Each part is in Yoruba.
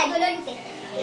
láyàjọ́ olólùfẹ́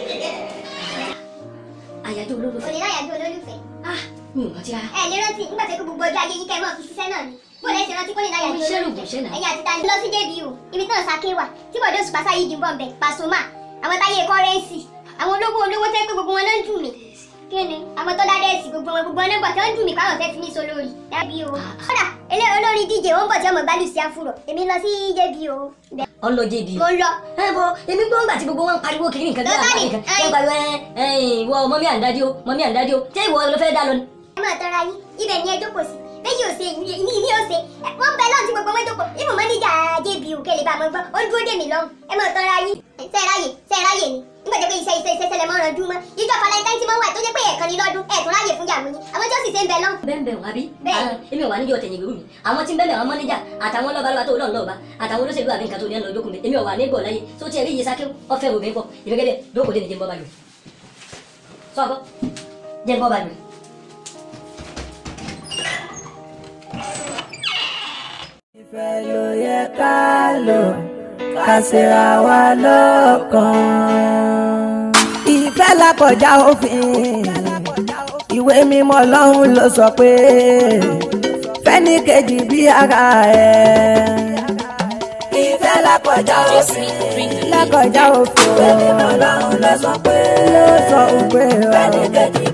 àyájọ́ olólùfẹ́ òní láyàjọ́ olólùfẹ́ ah mi ò rántí rárá. ẹ lè rántí nígbà tó kó gbogbo ọjọ́ ayé yín kẹ́ ẹ mọ̀ fi ṣiṣẹ́ náà ni bó lẹ́sẹ̀ rántí kó lè láyàjọ́ Iṣẹ́ olólùfẹ́ lògùn iṣẹ́ náà. ẹ̀yin àti tani lọ sí débi o ibi tí náà sake wà tí bọ̀dé oṣù pàṣẹ yìí dìbọn bẹ̀ Pasuma àwọn táyé kọ́rẹ́ǹsì àwọn olówó olówó tẹ́ pé gbogbo wọn ló ń dùn mí kí ni àwọn tó dádẹ́ sí gbogbo wọn gbogbo wọn nọ́mbà tí wọ́n ń dùn mí káwọn fẹ́ fi mí so lórí débi o kódà ilé olórin díje ó ń bọ̀ tí ọmọ gbálù sí àfúrọ̀ èmi lọ sí débi o ọlọ jẹbi. mo ń lọ ẹ bọ èmi gbọ́ ńgbà tí gbogbo wọn ń pariwo kiri nǹkan bí Lọ́tà àpá ni, nǹkan ẹ- ẹ pariwo ẹ ẹ ìwọ mọ́mí àǹdájú o mọ́mí àǹdájú o ṣé ìwọ ló fẹ́ dá lọ ni. ẹ máa tọrọ ayé ibẹ̀ ni ẹ jókòó sí méjì ò ṣe ìní ìní ò ṣe ẹ, wọ́n bẹ lọ́run tí gbogbo wọn jókòó ibùn mọ́níjà jébì ò kẹlẹ̀ bá mọ́ gbọ́ ó ń dúró dè mí lọ́run ẹ máa tọrọ ayé ṣe é ráyè ṣe é ráyè ni nígbà tó pé iṣẹ́ iṣẹ́ iṣẹ́ ṣẹlẹ̀ mọ́ràn dúró mọ́ ìjọ valentine tí mo wà tó jẹ́ pé ẹ̀ẹ̀kan ní lọ́dún ẹ̀ẹ̀tún ráyè fún yàmú yín àwọn tí ó sì ṣe ń bẹ lọ́run bẹ́ẹ̀ wà bí. Bẹ́ẹ̀. Ah, èmi ò wà níjọ tẹ̀yìn ìgbèrú mi àwọn tí ń bẹ́ẹ̀ àwọn mọ́níjà àtàwọn lọ́balọ́ba tó lọ́ọ̀ lọ́ọ̀ba àtàwọn olóṣèlú àbí nǹkan tó ní ẹnu ọjọ́ kùnbẹ èmi ò wà ní gbọ̀ láyé tó tiẹ̀ rí iye sáké ọ̀fẹ́ obìnrin pọ̀ èmi gẹ́gẹ́ lóko dé ní jẹ́ńbọ́ balùwẹ̀ sọ́kọ́ jẹ́ńbọ́ balùwẹ̀. ìfẹ́ ló yẹ ká lò ká ṣera wa lọ́kàn. ìfẹ́ lákọjá òfin ìwé mímọ́ Ọlọ́run ló sọ pé fẹ́ni kejì bí ara ẹ̀. ìfẹ́ lákọjá òfin lákọjá òfin ìwé mímọ́ Ọlọ́run ló sọ pé ló sọ pé fẹ́ni kejì